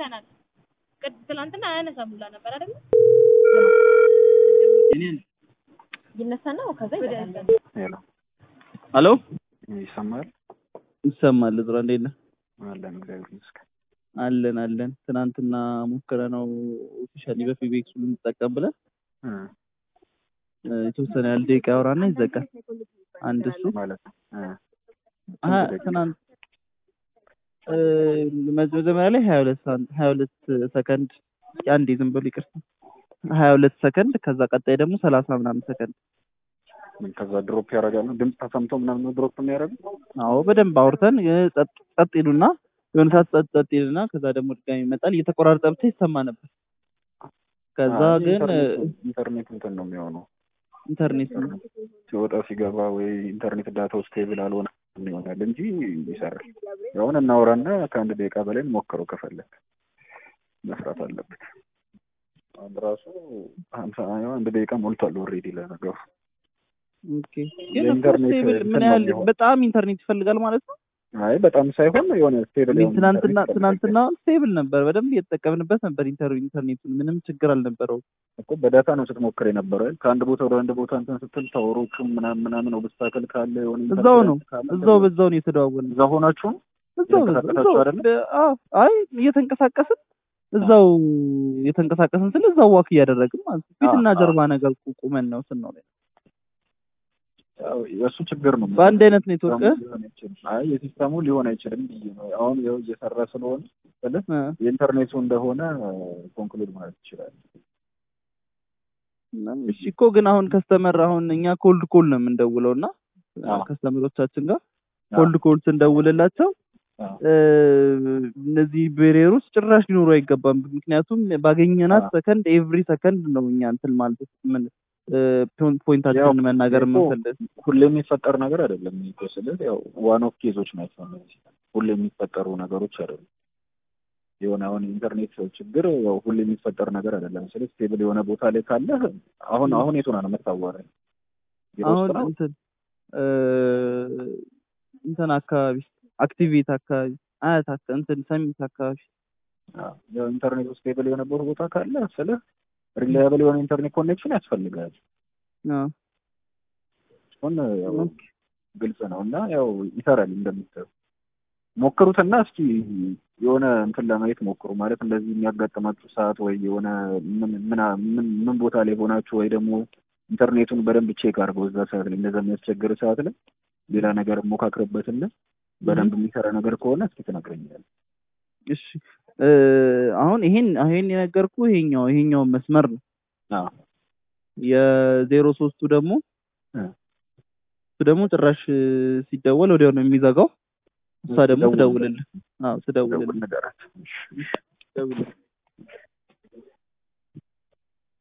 አውርተናል። ቅድ ትናንትና አያነሳም ሁላ ነበር አይደል? ይነሳና ከዛ ይመጣል። ሄሎ ሄሎ ይሰማል? ይሰማል። እዝራ እንዴት ነህ? አለን እግዚአብሔር ይመስገን። አለን አለን። ትናንትና ሞክረ ነው ኦፊሻሊ በፊቤክሱ ልንጠቀም ብለን እ እ፣ የተወሰነ ያህል ደቂቃ ያወራና ይዘጋል። አንድ እሱ ማለት ነው እ አ ትናንት እ፣ መጀመሪያ ላይ ሀያ ሁለት ሀያ ሁለት ሰከንድ አንዴ ዝም ብሎ ይቅርታ ሀያ ሁለት ሰከንድ ከዛ ቀጣይ ደግሞ ሰላሳ ምናምን ሰከንድ ምን ከዛ ድሮፕ ያደርጋሉ። ድምፅ ተሰምቶ ምናምን ነው ድሮፕ የሚያደርጉ። አዎ በደንብ አውርተን እ፣ ጸጥ ጸጥ ይሉና የሆነ ሰዓት ጸጥ ጸጥ ይሉና ከዛ ደግሞ ድጋሚ ይመጣል። እየተቆራረጠ ብቻ ይሰማ ነበር። ከዛ አይ ግን እ፣ ኢንተርኔት ኢንተርኔት እንትን ነው የሚሆነው ኢንተርኔት ነው ሲወጣ ሲገባ ወይ ኢንተርኔት ዳታው ስቴብል አልሆነ ይሆናል እንጂ ይሰራል። አሁን እናውራና ከአንድ ደቂቃ በላይ ሞክረው ከፈለግ መስራት አለበት። አሁን ራሱ ሀምሳ አንድ ደቂቃ ሞልቷል ኦልሬዲ ለነገሩ። ኦኬ። ግን እኮ የኢንተርኔት ስቴብል እንትን ምን ነው ያህል የሚሆነው። በጣም ኢንተርኔት ይፈልጋል ማለት ነው። አይ በጣም ሳይሆን የሆነ ስቴብል እኔ ትናንትና ትናንትና ስቴብል ነበር፣ በደንብ እየተጠቀምንበት ነበር ኢንተር ኢንተርኔቱን ምንም ችግር አልነበረውም። እኮ በዳታ ነው ስትሞክር የነበረው አይደል? ከአንድ ቦታ ወደ አንድ ቦታ እንትን ስትል ታወሮቹም ምናምን ምናምን ኦብስታክል ካለ የሆነ እዛው ነው ኢንተርፌረንስ ካለ እዛው በዛው ነው የተደዋወልን። እዛው ሆናችሁ እዛው እየተንቀሳቀሳችሁ አይደለም? በ- አዎ፣ አይ እየተንቀሳቀስን እዛው እየተንቀሳቀስን ስለ እዛው ዋክ እያደረግን ማለት ነው። ፊትና አዎ፣ ጀርባ ነገር ቁ- ቁመን ነው ስናው ላይ ያው የእሱ ችግር ነው። በአንድ አይነት ኔትወርክ እ? ሊሆን አይችልም። አይ የሲስተሙ ሊሆን አይችልም ብዬ ነው። አሁን ያው እየሰራ ስለሆነ ስልህ እ፣ የኢንተርኔቱ እንደሆነ ኮንክሉድ ማለት ይችላል። እሺ እኮ ግን አሁን ከስተመር አሁን እኛ ኮልድ ኮል ነው የምንደውለው እና አዎ። ከስተመሮቻችን ጋር አዎ። ኮልድ ኮል ስንደውልላቸው አዎ። እ፣ እነዚህ ቤሪየሮች ጭራሽ ሊኖሩ አይገባም። ምክንያቱም ባገኘናት አዎ። ሰከንድ ኤቭሪ ሰከንድ ነው እኛ እንትን ማለት ምን እ፣ ፖይንት- ፖይንታችንን መናገር እኮ የምንፈልግ ሁሌ የሚፈጠር ነገር አይደለም እኮ ስልህ ያው ዋን ኦፍ ኬዞች ናቸው እነዚህ። ሁሌ የሚፈጠሩ ነገሮች አይደሉም። የሆነ አሁን ኢንተርኔት ችግር ያው ሁሌ የሚፈጠር ነገር አይደለም። ስልህ ስቴብል የሆነ ቦታ ላይ ካለ አሁን አሁን የቱ ነው የምታዋራኝ? ቢሮ ውስጥ አሁን ነው? እንትን እ፣ እንትን አካባቢ አክቲቬት አካባቢ አያት አካ- እንትን ሰሚት አካባቢ አዎ። ያው ኢንተርኔት ስቴብል የሆነበት ቦታ ካለ ስልህ ሪላያብል የሆነ ኢንተርኔት ኮኔክሽን ያስፈልጋል። አዎ። አሁን ያው ኦኬ። ግልጽ ነው እና ያው ይሰራል እንደምታየው። ሞክሩትና እስኪ የሆነ እንትን ለማየት ሞክሩ። ማለት እንደዚህ የሚያጋጥማችሁ ሰዓት ወይ የሆነ ምን ምና- ምን ምን ቦታ ላይ ሆናችሁ ወይ ደግሞ ኢንተርኔቱን በደንብ ቼክ አድርገው እዛ ሰዓት ላይ እንደዛ የሚያስቸግር ሰዓት ላይ ሌላ ነገር ሞካክርበትና በደንብ የሚሰራ ነገር ከሆነ እስኪ ትነግረኛለህ። እሺ እ፣ አሁን ይሄን ይሄን የነገርኩ ይሄኛው ይሄኛው መስመር ነው። አዎ የዜሮ ሶስቱ ደግሞ እ። እሱ ደግሞ ጭራሽ እ፣ ሲደወል ወዲያው ነው የሚዘጋው። እሷ ደግሞ ደውል- ትደውልልህ። አዎ ትደውልልህ ደውል ንገራት። ትደውልልህ